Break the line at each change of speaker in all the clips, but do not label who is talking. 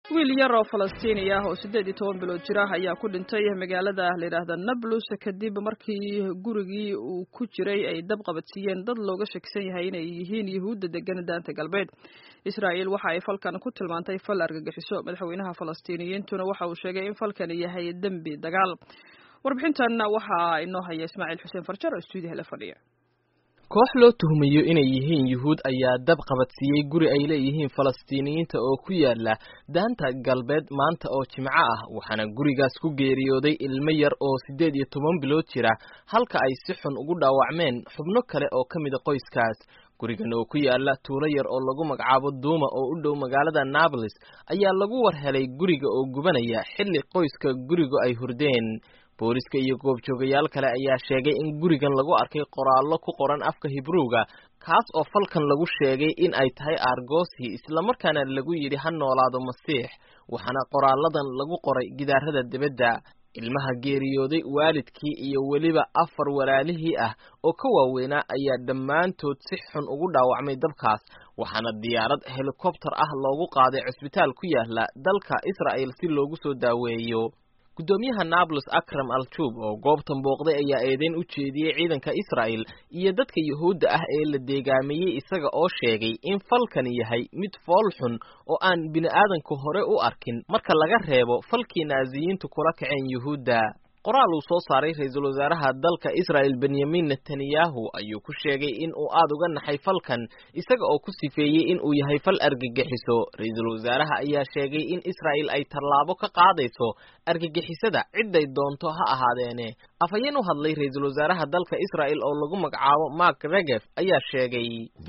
wiil yar oo falastiini ah oo siddeed iyo toban bilood jir ah ayaa ku dhintay magaalada layidhaahda nablus kadib markii gurigii uu ku jiray ay dab qabadsiiyeen dad looga shakisan yahay inay yihiin yuhuudda degan daanta galbeed israa'iil waxa ay falkan ku tilmaantay fal argagixiso madaxweynaha falastiiniyiintuna waxa uu sheegay in falkan yahay dembi dagaal warbixintan waxaa inoo haya ismaaciil xuseen farjar oo stuudiyaha la fadhiya
koox loo tuhmayo inay yihiin yuhuud ayaa dab qabadsiiyey guri ay leeyihiin falastiiniyiinta oo ku yaala daanta galbeed maanta oo jimco ah waxaana gurigaas ku geeriyooday ilmo yar oo siddeed iyo toban bilood jira halka ay si xun ugu dhaawacmeen xubno kale oo ka mida qoyskaas gurigan oo ku yaala tuulo yar oo lagu magacaabo duuma oo u dhow magaalada nablus ayaa lagu war helay guriga oo gubanaya xilli qoyska gurigu ay hurdeen booliska iyo goobjoogayaal kale ayaa sheegay in gurigan lagu arkay qoraallo ku qoran afka hibruuga kaas oo falkan lagu sheegay in ay tahay argosi islamarkaana lagu yidhi ha noolaado masiix waxaana qoraalladan lagu qoray gidaarada dibadda ilmaha geeriyooday waalidkii iyo weliba afar walaalihii ah oo ka waaweynaa ayaa dhammaantood si xun ugu dhaawacmay dabkaas waxaana diyaarad helikobtar ah loogu qaaday cusbitaal ku yaala dalka israa'el si loogu soo daaweeyo guddoomiyaha nablus akram al-jub oo goobtan booqday ayaa eedeyn u jeediyey ciidanka israa'el iyo dadka yuhuudda ah ee la deegaameeyey isaga oo sheegay in falkani yahay mid fool xun oo aan bini'aadanku hore u arkin marka laga reebo falkii naasiyiintu kula kaceen yuhuudda qoraal uu soo saaray ra-iisul wasaaraha dalka israa'el benyamin netanyahu ayuu ku sheegay in uu aada uga naxay falkan isaga oo ku sifeeyey in uu yahay fal argagixiso ra-iisul wasaaraha ayaa sheegay in israa'el ay tallaabo ka qaadayso argagixisada ciday doonto ha ahaadeene afhayeen u hadlay ra-iisul wasaaraha dalka israa'el oo lagu magacaabo mark regef ayaa sheegay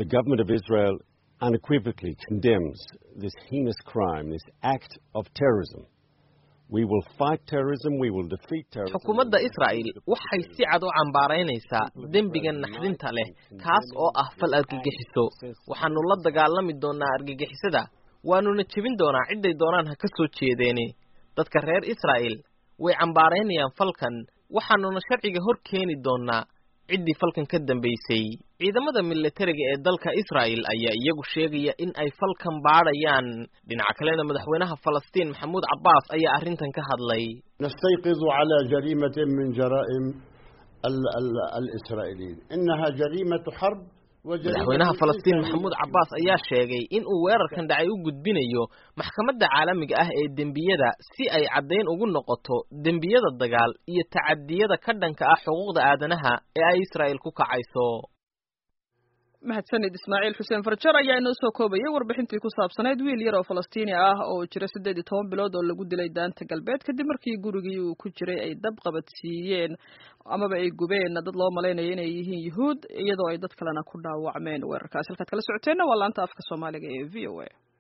unequivocally condemns this heinous crime, this act of terrorism.
xukuumadda israa'el waxay si cad u cambaaraynaysaa dembiga naxdinta leh kaas oo ah fal argagixiso waxaanu la dagaalami doonaa argagixisada waanuna jebin doonaa cidday doonaan ha ka soo jeedeene dadka reer israa'el way cambaaraynayaan falkan waxaanuna sharciga hor keeni doonaa ciddii falkan ka dambaysay ciidamada militariga ee dalka israa'el ayaa iyagu sheegaya in ay falkan baadhayaan dhinaca kalena madaxweynaha falastiin maxamuud cabbaas ayaa arrintan ka hadlay
nastayqidu calaa jariimatin min jaraa'im alisraa'iiliin inaha jariimatu xarb
madaxweynaha falastiin maxamuud cabbaas ayaa sheegay in uu weerarkan dhacay u gudbinayo maxkamadda caalamiga ah ee dembiyada si ay caddayn ugu noqoto dembiyada dagaal iyo tacadiyada ka dhanka ah xuquuqda aadanaha ee ay israa'el ku kacayso
mahadsanid ismaaciil xuseen farjar ayaa inoo soo koobayay warbixintii ku saabsanayd wiil yar oo falastiini ah oo jira siddeed iyo toban bilood oo lagu dilay daanta galbeed kadib markii gurigii uu ku jiray ay dab qabadsiiyeen amaba ay gubeen dad loo malaynayo inay yihiin yuhuud iyadoo ay dad kalena ku dhaawacmeen weerarkaas halkaad kala socoteenna waa laanta afka soomaaliga ee v o a